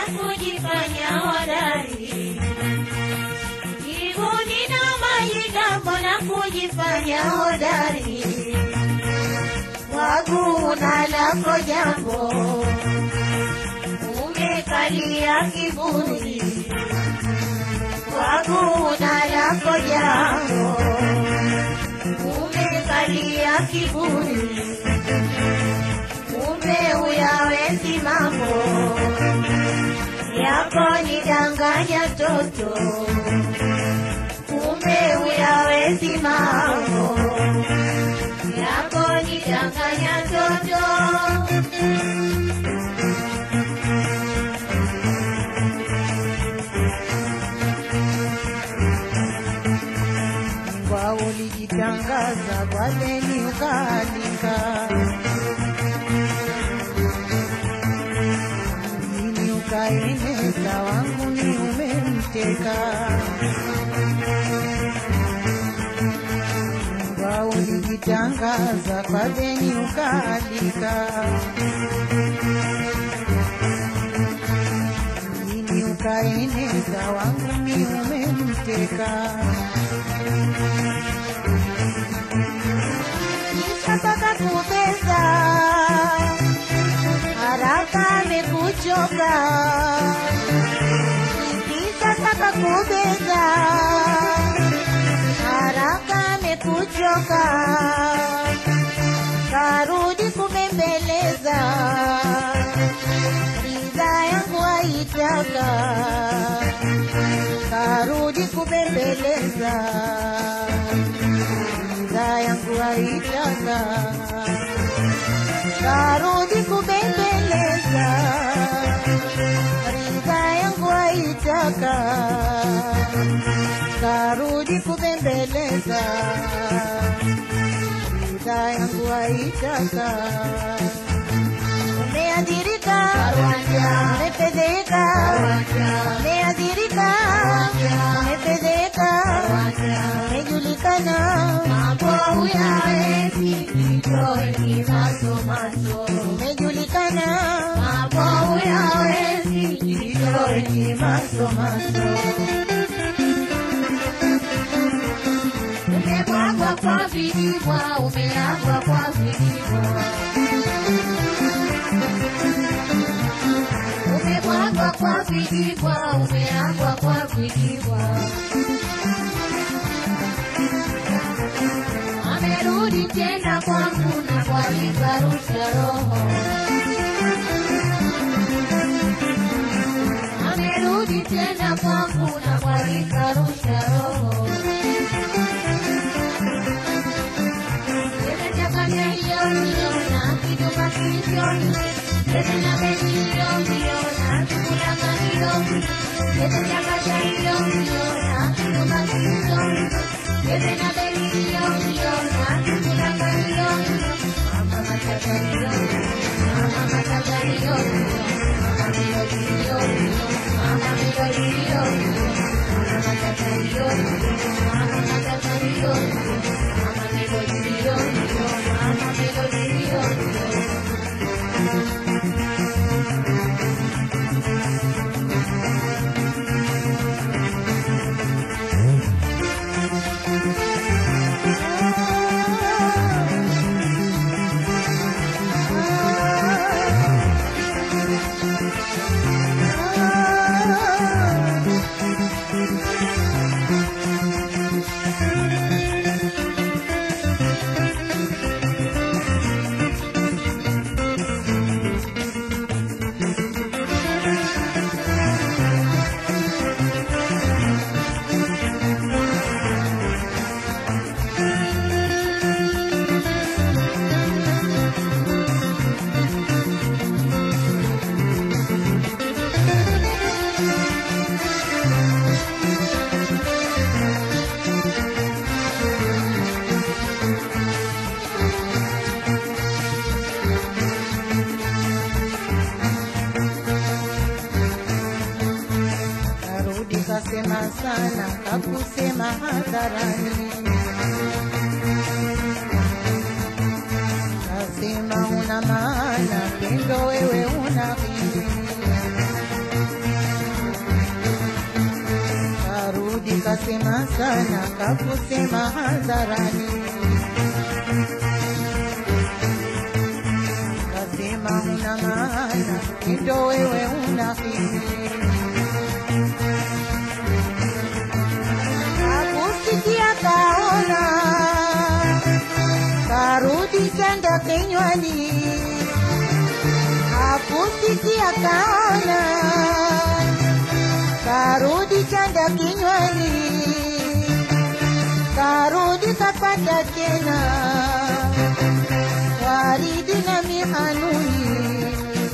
kujifanya hodari kibuni na majigambo na kujifanya hodari waguna lako jambo umekalia kiburi waguna lako jambo umekalia kiburi kumbe uyawezi mambo yako ni danganya toto kumbe uyawezi mambo yako ni danganya toto Kwa ulijitangaza kwa deni ukaalika, mjini ukaeneza, wangu ni umemteka. Kwa ulijitangaza kwa deni ukaalika, mjini ukaeneza, wangu ni umemteka. Nishataka kubeza haraka amekuchoka, nikishataka kubeza haraka amekuchoka, karudi kumembeleza, ridha yangu haitaka, karudi kumembeleza ridha yangu haitaka, karudi kubembeleza, ridha yangu haitaka, karudi kubembeleza, ridha yangu haitaka. Umeadhirika, umefedheka, umeadhirika, umefedheka, umejulikana mambo uyawezi kitoe kimasomaso, umejulikana mambo uyawezi kitoe kimasomaso. Umebwagwa kwa vilivwa, umeagwa kwa vilivwa umebwagwa kwa vijibwa, umeagwa kwa vijibwa. Amerudi tena kwangu na kwalikarusha roho, amerudi tena kwangu na kwalikarusha roho. Nimechanganya hiyo hiyo na kinyuma kilichoni Tena hiyo hiyo na kulanga hiyo Nimechanganya hiyo hiyo na kinyuma kilichoni Tena beli hiyo hiyo na kulanga hiyo Mama matata hiyo Mama matata hiyo Mama melodi hiyo Mama melodi hiyo Mama matata hiyo Mama matata hiyo Mama melodi hiyo Mama melodi hiyo Karudi kasema sana, kakusema hadharani, kasema una maana, pendo wewe una akili. kasema sana kakusema hadharani kasema una maana ndo wewe unafiki akusikia kaona karudi chanda kinywani akusikia kaona karudi chanda kinywani karudi kapata tena waridi na mihanuni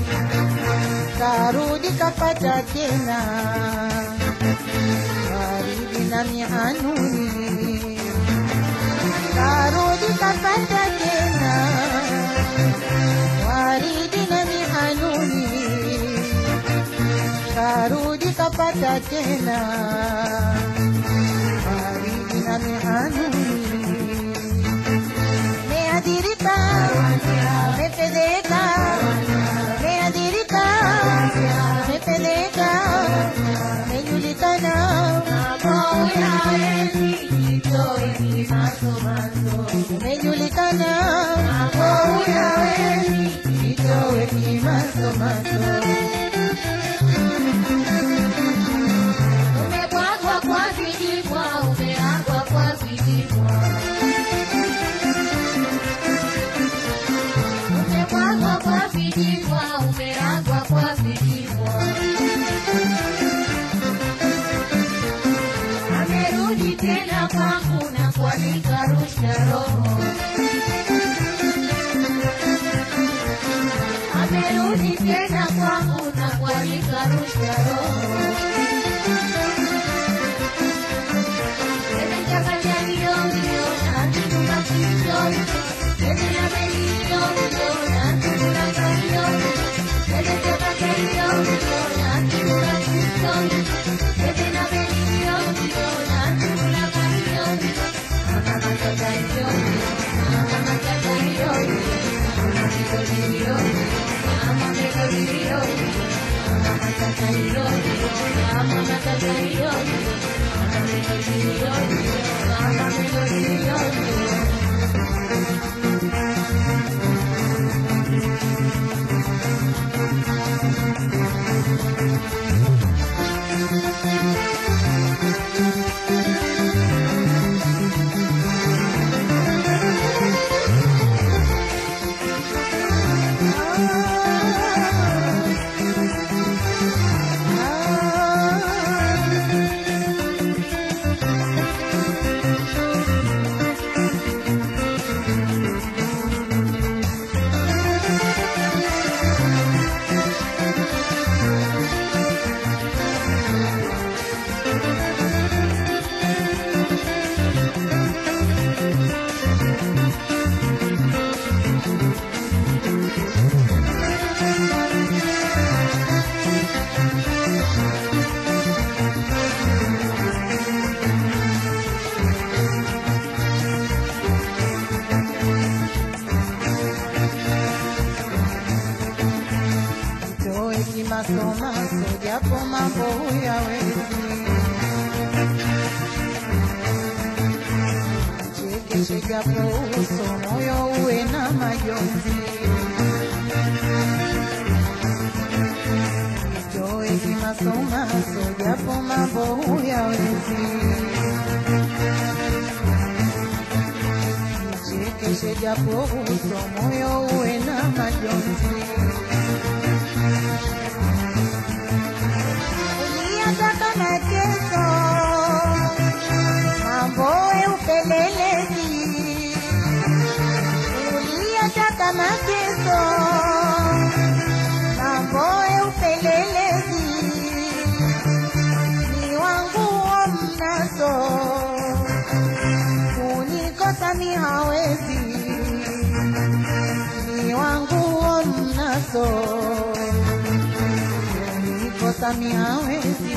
karudi kapata tena waridi na mihanuni karudi kapata tena waridi na mihanuni karudi kapata tena waridi na mihanuni meadhirika mepeleka meadhirika mepeleka mejulikana mejulikana itowe kimasomaso Umebwagwa kwa vijibwa, umeagwa kwa vijibwa. Umebwagwa kwa vijibwa, umeagwa kwa vijibwa. Amerudi tena kwangu na kualika rusha roho. Amerudi tena kwangu na kualika rusha roho. itowe kimasomaso japo mambo huyawezi chekeshe japo uso moyo uwe na majonzi itowe kimasomaso japo mambo huyawezi chekeshe japo uso moyo uwe na majonzi uliyataka mateso mamboe upelelezi uliyataka mateso mamboe upelelezi ni wangu wa mnaso kunikosa mi hawezi ni wangu wa mnaso kunikosa mi hawezi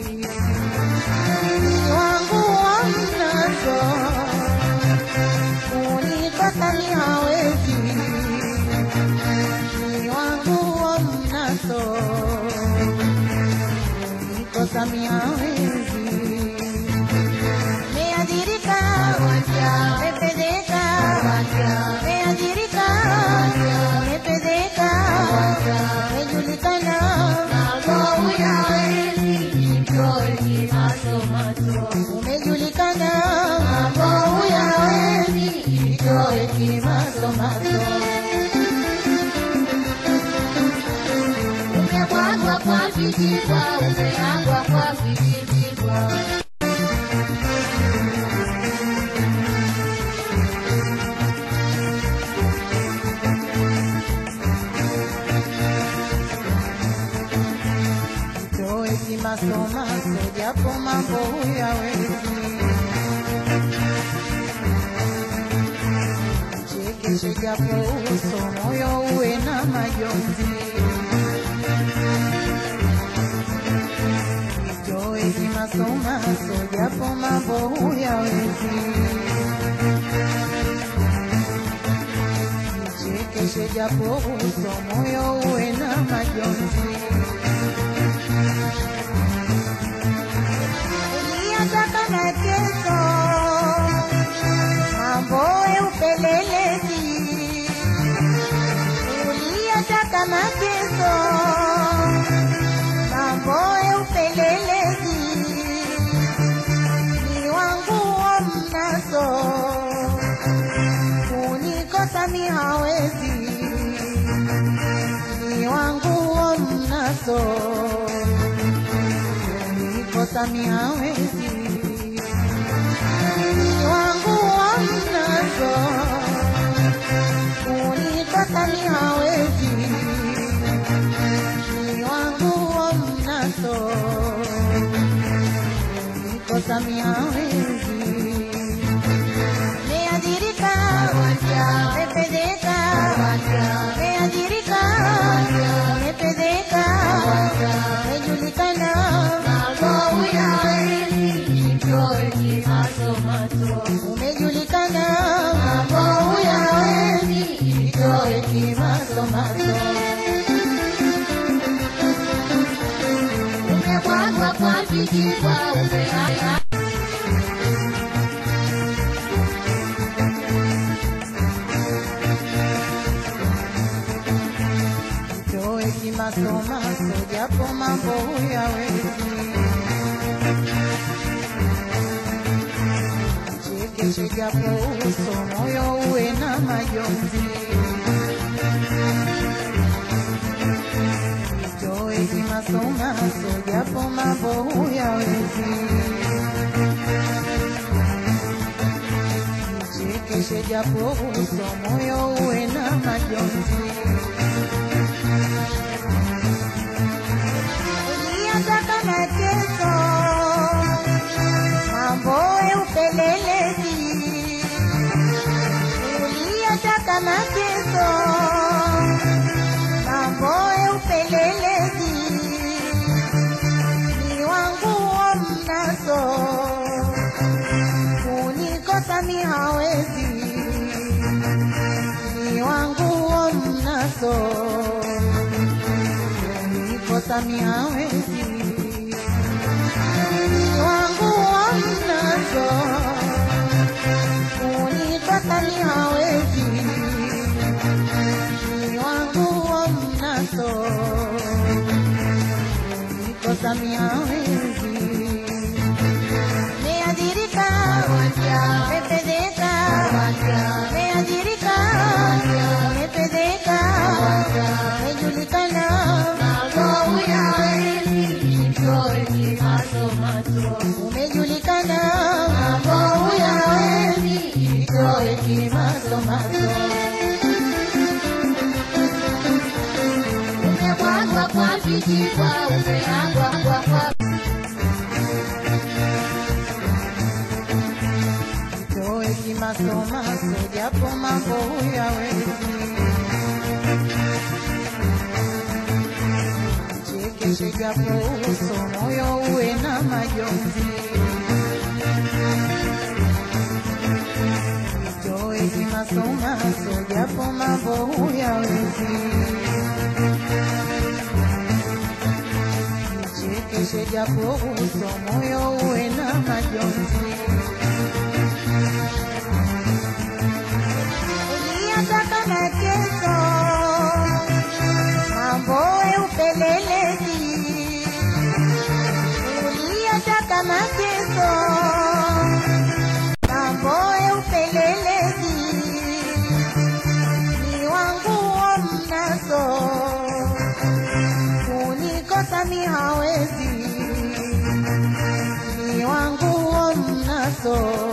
ni wangu wa mnaso kunikosa mi hawezi ni wangu wa mnaso kunikosa mi hawezi umebwagwa kwa vijibwa, umeagwa kwa vijibwa. toe kimasomaso japo mambo huyawezi chekeshe japo uso moyo uwe na majonzi toe kimasomaso japo mambo huyawezi chekeshe japo uso moyo uwe na majonzi uliyataka mateso, mambo ya upelelezi. Uliyataka mateso, mambo ya upelelezi. Ni wangu wa mnaso, kunikosa mi hawezi. Ni wangu wa mnaso kunikosa mi hawezi ni wangu wa mnazo kunikosa mi hawezi ni wangu wa mnazo kunikosa mi hawezi meadhirika mepedeka meadhirika mepedeka mejulikana Mambo huyawezi, nitoe kimasomaso. umejulikana Mambo huyawezi, nitoe kimasomaso. Umebwagwa kwa vijibwa, umeagwa toe kimasomaso japo mambo huyawezi chekeshe japo uso moyo uwe na majonzi toe kimasomaso japo mambo huyawezi chekeshe japo uso moyo uwe na majonzi uliyataka mateso, mambo ya upelelezi. Uliyataka mateso, mambo ya upelelezi. Ni wangu wa mnaso, kunikosa mi hawezi. Ni wangu wa mnaso kunikosa mi hawezi ni wangu wa mnazo kunikosa mi hawezi ni wangu wa mnazo kunikosa mi hawezi meadhirika mepedeka meadhirika mepedeka mejulikana Mambo huyawezi, nitoe kimasomaso. umejulikana Mambo huyawezi, nitoe kimasomaso. Umebwagwa kwa vijibwa, umeagwa kwa kwa toe kimasomaso japo mambo huyawezi chekeshe japo uso moyo uwe na majonzi toe kimasomaso japo mambo huyawezi chekeshe japo uso moyo uwe na majonzi uliyataka mateso, mambo ya upelelezi. Uliyataka mateso, mambo ya upelelezi. Ni wangu wa mnaso, nami hawezi ni wangu huo mnaso